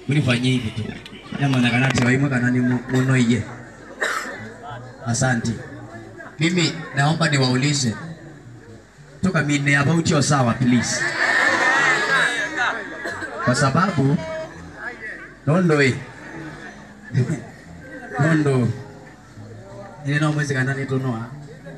Unifanyie hivi tu. Nyama kanati waimwe kanani muno iye. Asante. Mimi naomba niwaulize toka mine about your sawa please, kwa sababu nondo eh nondo ile no mwezi kana nitonoa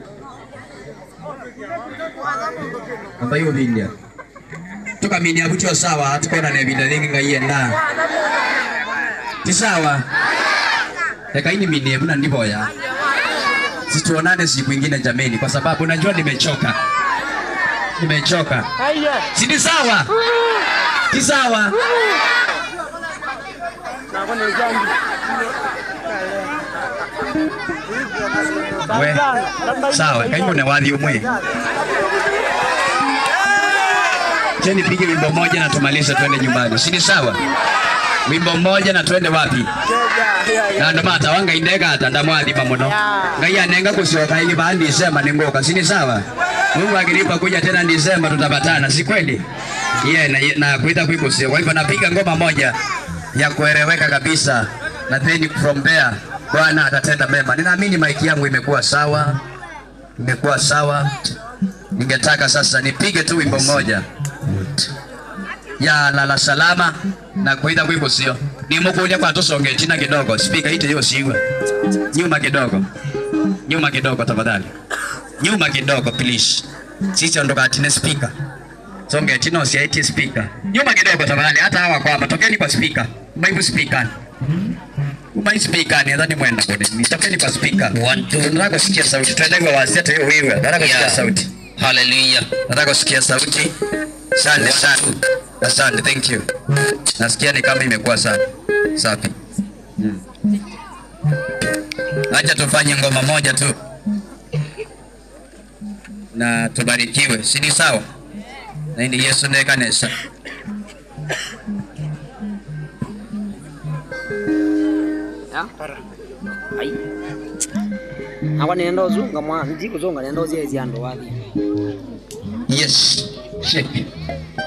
ambayo bindia toka mine about your sawa tukona ne bindia lingi ngaienda ti sawa ekaini mine mna ndiboya situonane siku ingine jameni, kwa sababu najua nimechoka, nimechoka. Si ni sawa? Si sawa? We, sawa, kaimo ne wathi umwe. Je, nipige wimbo moja na tumalize twende nyumbani, si ni sawa? Wimbo mmoja na twende wapi? na ndo mata wanga indega ata ndamwathima muno ngai anenga kusioka ili ba Disemba ningoka sini sawa Mungu akinipa kuja tena Disemba tutapatana si kweli yeah, na, na kuita kuikusio kwa hivyo napiga ngoma moja ya kueleweka kabisa na then from there Bwana atatenda mema ninaamini maiki yangu imekuwa sawa imekuwa sawa ningetaka sasa nipige tu wimbo mmoja ya lala salama na kuita kuikusio nimukulia kwa tusonge china kidogo speaker ite hiyo siwa nyuma kidogo nyuma kidogo tafadhali nyuma kidogo please sisi ondoka atine speaker songe chino si ite speaker nyuma kidogo tafadhali hata hawa kwamba tokeni kwa speaker bible speaker Umai speaker ni nadhani mwenda kodi. Nitokeni kwa speaker. One, two. Nataka kusikia sauti. Tuende kwa wasia tu wewe. Nataka kusikia Yeah. sauti. Hallelujah. Nataka kusikia sauti. Asante sana. Asante, thank you. Nasikia ni kama imekuwa sana. Safi. Mm. Acha tufanye ngoma moja tu na tubarikiwe, si ni sawa? Na ni Yesu ndiye kanisa. ai akwa nenda uzunga mwa ndikuzonga nenda uziezi andu wathi Yes. Shake.